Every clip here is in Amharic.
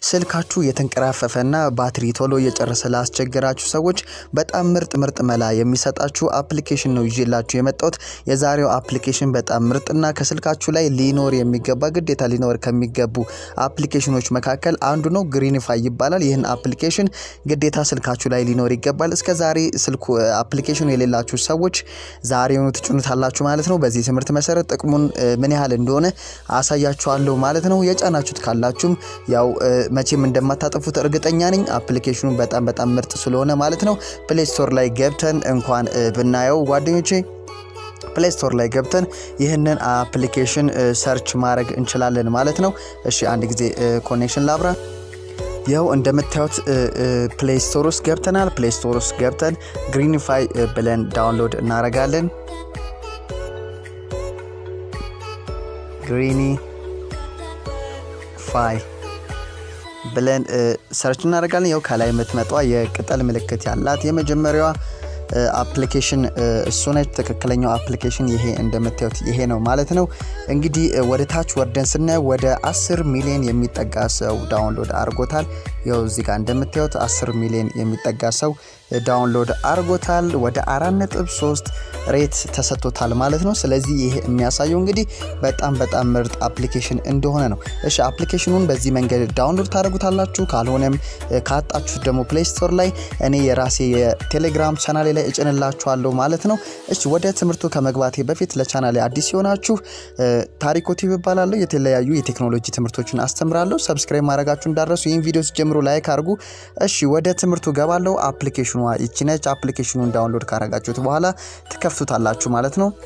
ስልካችሁ የተንቀራፈፈና ባትሪ ቶሎ እየጨረሰ ላስቸገራችሁ ሰዎች በጣም ምርጥ ምርጥ መላ የሚሰጣችሁ አፕሊኬሽን ነው ይዤላችሁ የመጣሁት። የዛሬው አፕሊኬሽን በጣም ምርጥና ከስልካችሁ ላይ ሊኖር የሚገባ ግዴታ ሊኖር ከሚገቡ አፕሊኬሽኖች መካከል አንዱ ነው። ግሪንፋይ ይባላል። ይህን አፕሊኬሽን ግዴታ ስልካችሁ ላይ ሊኖር ይገባል። እስከ ዛሬ ስልኩ አፕሊኬሽኑ የሌላችሁ ሰዎች ዛሬውኑ ትጭኑታላችሁ ማለት ነው። በዚህ ትምህርት መሰረት ጥቅሙን ምን ያህል እንደሆነ አሳያችኋለሁ ማለት ነው። የጫናችሁት ካላችሁም ያው መቼም እንደማታጠፉት እርግጠኛ ነኝ። አፕሊኬሽኑ በጣም በጣም ምርጥ ስለሆነ ማለት ነው። ፕሌይ ስቶር ላይ ገብተን እንኳን ብናየው ጓደኞቼ ፕሌይ ስቶር ላይ ገብተን ይህንን አፕሊኬሽን ሰርች ማድረግ እንችላለን ማለት ነው። እሺ አንድ ጊዜ ኮኔክሽን ላብራ። ይኸው እንደምታዩት ፕሌይ ስቶር ውስጥ ገብተናል። ፕሌይ ስቶር ውስጥ ገብተን ግሪንፋይ ብለን ዳውንሎድ እናደርጋለን። ግሪኒ ፋይ ብለን ሰርች እናደርጋለን። ያው ከላይ የምትመጣ የቅጠል ምልክት ያላት የመጀመሪያዋ አፕሊኬሽን እሱ ነች። ትክክለኛው አፕሊኬሽን ይሄ እንደምታዩት ይሄ ነው ማለት ነው። እንግዲህ ወደ ታች ወርደን ስናየው ወደ 10 ሚሊዮን የሚጠጋ ሰው ዳውንሎድ አድርጎታል። ያው እዚህ ጋር እንደምታዩት 10 ሚሊዮን የሚጠጋ ሰው ዳውንሎድ አድርጎታል። ወደ 4.3 ሬት ተሰጥቶታል ማለት ነው። ስለዚህ ይሄ የሚያሳየው እንግዲህ በጣም በጣም ምርጥ አፕሊኬሽን እንደሆነ ነው። እሺ አፕሊኬሽኑን በዚህ መንገድ ዳውንሎድ ታደርጉታላችሁ። ካልሆነም ካጣችሁት ደግሞ ፕሌይ ስቶር ላይ እኔ የራሴ የቴሌግራም ቻናሌ ላይ እጭንላችኋለሁ ማለት ነው። እሺ ወደ ትምህርቱ ከመግባቴ በፊት ለቻናሌ አዲስ ሲሆናችሁ ታሪኮ ቲቪ እባላለሁ። የተለያዩ የቴክኖሎጂ ትምህርቶችን አስተምራለሁ። ሰብስክራይብ ማድረጋችሁ እንዳረሱ ይህን ቪዲዮ ሲጀምሩ ላይክ አድርጉ። እሺ ወደ ትምህርቱ ገባለሁ። አፕሊኬሽኗ ይቺ ነች። አፕሊኬሽኑን ዳውንሎድ ካረጋችሁት በኋላ ትከፍቱታላችሁ ማለት ነው።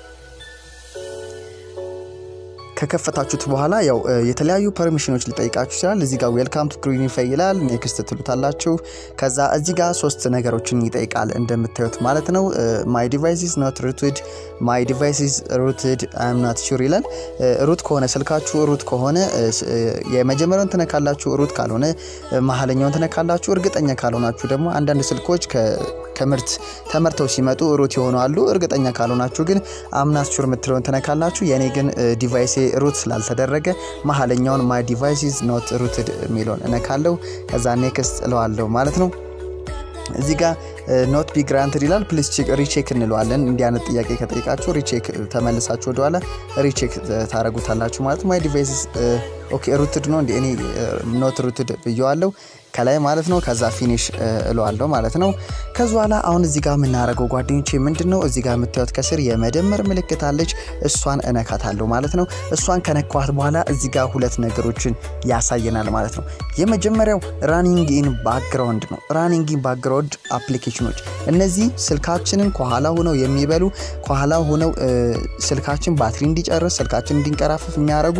ከከፈታችሁት በኋላ ያው የተለያዩ ፐርሚሽኖች ሊጠይቃችሁ ይችላል። እዚህ ጋር ዌልካም ቱ ግሪንፋይ ይላል። ኔክስት ትሉታላችሁ። ከዛ እዚህ ጋር ሶስት ነገሮችን ይጠይቃል እንደምታዩት ማለት ነው። ማይ ዲቫይስ ኖት ሩትድ፣ ማይ ዲቫይስ ሩትድ አይም ናት ሹር ይላል። ሩት ከሆነ ስልካችሁ ሩት ከሆነ የመጀመሪያውን ትነካላችሁ። ሩት ካልሆነ መሀለኛውን ትነካላችሁ። እርግጠኛ ካልሆናችሁ ደግሞ አንዳንድ ስልኮች ከምርት ተመርተው ሲመጡ ሩት የሆኑ አሉ። እርግጠኛ ካልሆናችሁ ግን አምናት ሹር የምትለውን ትነካላችሁ። የኔ ግን ዲቫይሴ ሩት ስላልተደረገ መሀለኛውን ማይ ዲቫይስ ኖት ሩትድ የሚለውን እነካለው። ከዛ ኔክስት እለዋለሁ ማለት ነው። እዚህ ጋር ኖት ቢ ግራንትድ ይላል። ፕሊስ ሪቼክ እንለዋለን። እንዲህ አይነት ጥያቄ ከጠይቃችሁ ሪቼክ ተመልሳችሁ ወደኋላ ሪቼክ ታደረጉታላችሁ ማለት ማይ ዲቫይስ ኦኬ ሩትድ ነው እንዲ እኔ ኖት ሩትድ ብየዋለው ከላይ ማለት ነው። ከዛ ፊኒሽ እለዋለሁ ማለት ነው። ከዚ በኋላ አሁን እዚህ ጋር የምናደርገው ጓደኞቼ ምንድን ነው እዚህ ጋር የምታዩት ከስር የመደመር ምልክት አለች። እሷን እነካታለሁ ማለት ነው። እሷን ከነኳት በኋላ እዚህ ጋር ሁለት ነገሮችን ያሳየናል ማለት ነው። የመጀመሪያው ራኒንግ ኢን ባክግራውንድ ነው። ራኒንግ ኢን ባክግራውንድ አፕሊኬሽኖች እነዚህ ስልካችንን ከኋላ ሆነው የሚበሉ ከኋላ ሆነው ስልካችን ባትሪ እንዲጨርስ ስልካችን እንዲንቀራፈፍ የሚያደርጉ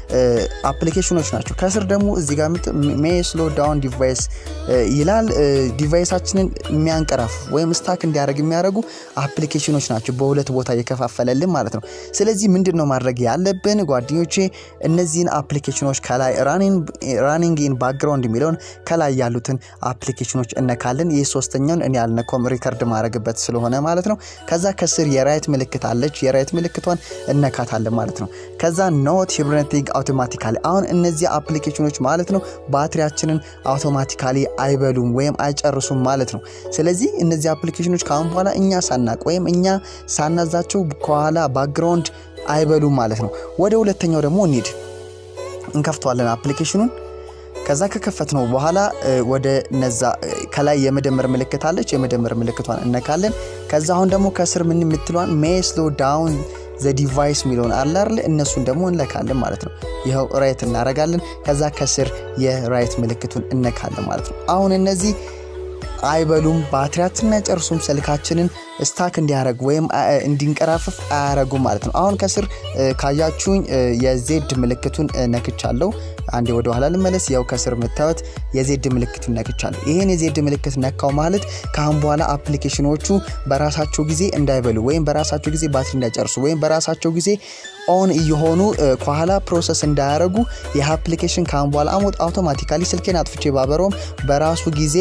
አፕሊኬሽኖች ናቸው። ከስር ደግሞ እዚህ ጋር ሜይ ስሎ ዳውን ዲቫይስ ይላል። ዲቫይሳችንን የሚያንቀራፍ ወይም ስታክ እንዲያደርግ የሚያደርጉ አፕሊኬሽኖች ናቸው። በሁለት ቦታ እየከፋፈለልን ማለት ነው። ስለዚህ ምንድን ነው ማድረግ ያለብን ጓደኞቼ? እነዚህን አፕሊኬሽኖች ከላይ ራኒንግ ኢን ባክግራውንድ የሚለውን ከላይ ያሉትን አፕሊኬሽኖች እነካለን። ይህ ሶስተኛውን እኔ ያልነካውም ሪከርድ ማድረግበት ስለሆነ ማለት ነው። ከዛ ከስር የራይት ምልክት አለች። የራይት ምልክቷን እነካታለን ማለት ነው። ከዛ ኖት ሂብርነቲንግ አውቶማቲካሊ አሁን እነዚህ አፕሊኬሽኖች ማለት ነው ባትሪያችንን አውቶማቲካሊ አይበሉም ወይም አይጨርሱም ማለት ነው። ስለዚህ እነዚህ አፕሊኬሽኖች ከአሁን በኋላ እኛ ሳናቅ ወይም እኛ ሳናዛቸው ከኋላ ባክግራውንድ አይበሉም ማለት ነው። ወደ ሁለተኛው ደግሞ እንሂድ። እንከፍተዋለን አፕሊኬሽኑን ከዛ ከከፈት ነው በኋላ ወደ ነዛ ከላይ የመደመር ምልክት አለች። የመደመር ምልክቷን እነካለን። ከዛ አሁን ደግሞ ከስር ምን የምትለዋን ሜይ ስሎ ዳውን ዘ ዲቫይስ የሚለውን አለ አይደል? እነሱን ደግሞ እንለካለን ማለት ነው። ይኸው ራይት እናረጋለን። ከዛ ከስር የራይት ምልክቱን እነካለን ማለት ነው። አሁን እነዚህ አይበሉም፣ ባትሪያችንን አይጨርሱም፣ ስልካችንን ስታክ እንዲያደርግ ወይም እንዲንቀራፍፍ አያረጉም ማለት ነው። አሁን ከስር ካያችሁኝ የዜድ ምልክቱን ነክቻለሁ። አንዴ ወደ ኋላ ልመለስ። ያው ከስር የምታዩት የዜድ ምልክቱን ነክቻለሁ። ይህን የዜድ ምልክት ነካው ማለት ከአሁን በኋላ አፕሊኬሽኖቹ በራሳቸው ጊዜ እንዳይበሉ ወይም በራሳቸው ጊዜ ባትሪ እንዳይጨርሱ ወይም በራሳቸው ጊዜ ኦን እየሆኑ ከኋላ ፕሮሰስ እንዳያደረጉ ይህ አፕሊኬሽን ከአሁን በኋላ አውቶማቲካሊ ስልኬን አጥፍቼ ባበረውም በራሱ ጊዜ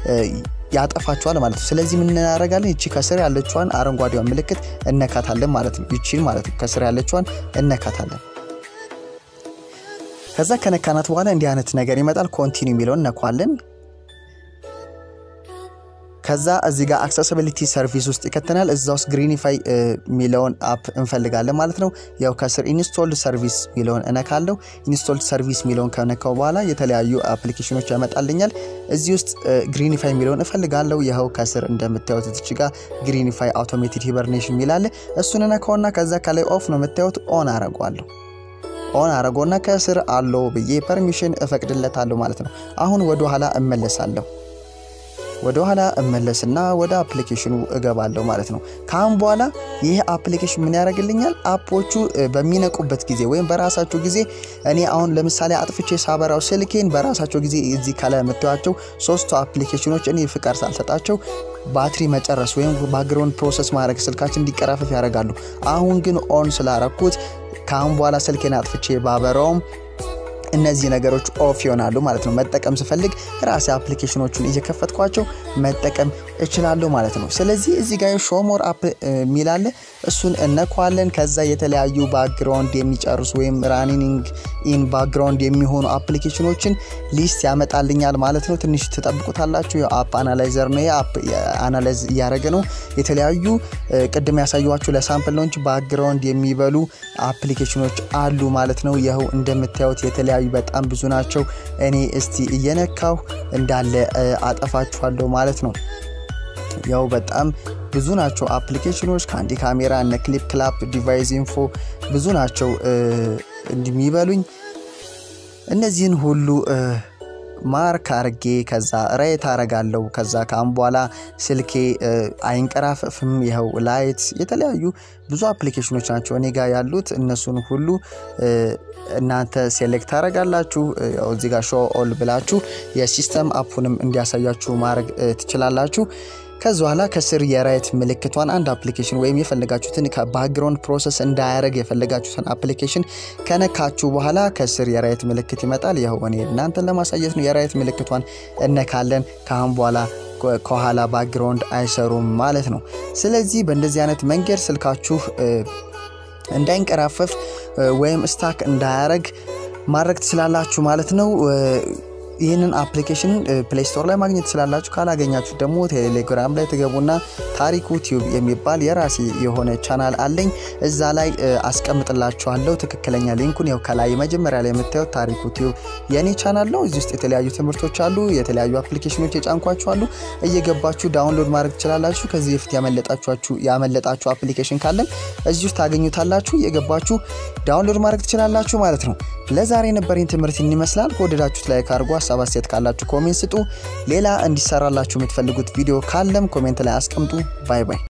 ያጠፋቸዋል ማለት ነው። ስለዚህ ምን እናደርጋለን? ይቺ ከስር ያለችዋን አረንጓዴዋን ምልክት እነካታለን ማለት ነው። ይቺን ማለት ነው። ከስር ያለችዋን እነካታለን። ከዛ ከነካናት በኋላ እንዲህ አይነት ነገር ይመጣል። ኮንቲኒው የሚለውን እነኳለን። ከዛ እዚህ ጋር አክሰሲቢሊቲ ሰርቪስ ውስጥ ይከተናል። እዛ ውስጥ ግሪኒፋይ የሚለውን አፕ እንፈልጋለን ማለት ነው። ያው ከስር ኢንስቶልድ ሰርቪስ የሚለውን እነካለው። ኢንስቶልድ ሰርቪስ የሚለውን ከነካው በኋላ የተለያዩ አፕሊኬሽኖች ያመጣልኛል። እዚህ ውስጥ ግሪኒፋይ የሚለውን እፈልጋለው። ይኸው ከስር እንደምታዩት እዚች ጋር ግሪኒፋይ አውቶሜትድ ሂበርኔሽን የሚላለ እሱን እነካውና ከዛ ከላይ ኦፍ ነው የምታዩት ኦን አረጓለሁ። ኦን አረጎና ከስር አለው ብዬ ፐርሚሽን እፈቅድለታለሁ ማለት ነው። አሁን ወደ ኋላ እመለሳለሁ። ወደ ኋላ እመለስና ወደ አፕሊኬሽኑ እገባለሁ ማለት ነው። ከአሁን በኋላ ይህ አፕሊኬሽን ምን ያደርግልኛል? አፖቹ በሚነቁበት ጊዜ ወይም በራሳቸው ጊዜ እኔ አሁን ለምሳሌ አጥፍቼ ሳበራው ስልኬን በራሳቸው ጊዜ እዚህ ከላይ የምታዩቸው ሶስቱ አፕሊኬሽኖች እኔ ፍቃድ ሳልሰጣቸው ባትሪ መጨረስ ወይም ባክግራውንድ ፕሮሰስ ማድረግ ስልካችን እንዲቀራፈፍ ያደርጋሉ። አሁን ግን ኦን ስላረኩት ከአሁን በኋላ ስልኬን አጥፍቼ ባበራውም እነዚህ ነገሮች ኦፍ ይሆናሉ ማለት ነው። መጠቀም ስፈልግ ራሴ አፕሊኬሽኖቹን እየከፈትኳቸው መጠቀም እችላለሁ ማለት ነው። ስለዚህ እዚህ ጋር ሾሞር አፕ የሚላለ እሱን እነኳለን። ከዛ የተለያዩ ባክግራውንድ የሚጨርሱ ወይም ራኒንግ ኢን ባክግራውንድ የሚሆኑ አፕሊኬሽኖችን ሊስት ያመጣልኛል ማለት ነው። ትንሽ ትጠብቁታላችሁ። አፕ አናላይዘር ነው። አፕ አናላይዝ እያደረገ ነው። የተለያዩ ቅድም ያሳዩችሁ ለሳምፕል ነው እንጂ ባክግራውንድ የሚበሉ አፕሊኬሽኖች አሉ ማለት ነው። ይኸው እንደምታዩት የተለያዩ በጣም ብዙ ናቸው። እኔ እስቲ እየነካሁ እንዳለ አጠፋችኋለሁ ማለት ነው። ያው በጣም ብዙ ናቸው አፕሊኬሽኖች ከአንዲ ካሜራ እነ ክሊፕ ክላፕ ዲቫይስ ኢንፎ ብዙ ናቸው እንደሚበሉኝ እነዚህን ሁሉ ማርክ አርጌ ከዛ ራይት አረጋለሁ። ከዛ ካም በኋላ ስልኬ አይንቀራፈፍም። ይኸው ላይት የተለያዩ ብዙ አፕሊኬሽኖች ናቸው እኔ ጋር ያሉት። እነሱን ሁሉ እናንተ ሴሌክት ታደረጋላችሁ። እዚህ ጋር ሾ ኦል ብላችሁ የሲስተም አፑንም እንዲያሳያችሁ ማድረግ ትችላላችሁ። ከዚ በኋላ ከስር የራይት ምልክቷን አንድ አፕሊኬሽን ወይም የፈለጋችሁትን ከባክግራውንድ ፕሮሰስ እንዳያደረግ የፈለጋችሁትን አፕሊኬሽን ከነካችሁ በኋላ ከስር የራይት ምልክት ይመጣል። ይኸው እኔ እናንተን ለማሳየት ነው። የራይት ምልክቷን እነካለን። ካሁን በኋላ ከኋላ ባክግራውንድ አይሰሩም ማለት ነው። ስለዚህ በእንደዚህ አይነት መንገድ ስልካችሁ እንዳይንቀራፈፍ ወይም ስታክ እንዳያረግ ማድረግ ትችላላችሁ ማለት ነው። ይህንን አፕሊኬሽን ፕሌይ ስቶር ላይ ማግኘት ትችላላችሁ። ካላገኛችሁ ደግሞ ቴሌግራም ላይ ትገቡና ታሪኩ ቲዩብ የሚባል የራሴ የሆነ ቻናል አለኝ። እዛ ላይ አስቀምጥላችኋለሁ ትክክለኛ ሊንኩን። ያው ከላይ መጀመሪያ ላይ የምታዩት ታሪኩ ቲዩብ የኔ ቻናል ነው። እዚህ ውስጥ የተለያዩ ትምህርቶች አሉ፣ የተለያዩ አፕሊኬሽኖች የጫንኳችሁ አሉ። እየገባችሁ ዳውንሎድ ማድረግ ትችላላችሁ። ከዚህ በፊት ያመለጣችሁ አፕሊኬሽን ካለም እዚህ ውስጥ ታገኙታላችሁ። እየገባችሁ ዳውንሎድ ማድረግ ትችላላችሁ ማለት ነው። ለዛሬ የነበረኝ ትምህርት ይመስላል። ከወደዳችሁት ላይ ካርጎ ሀሳብ አስተያየት ካላችሁ ኮሜንት ስጡ። ሌላ እንዲሰራላችሁ የምትፈልጉት ቪዲዮ ካለም ኮሜንት ላይ አስቀምጡ። ባይ ባይ።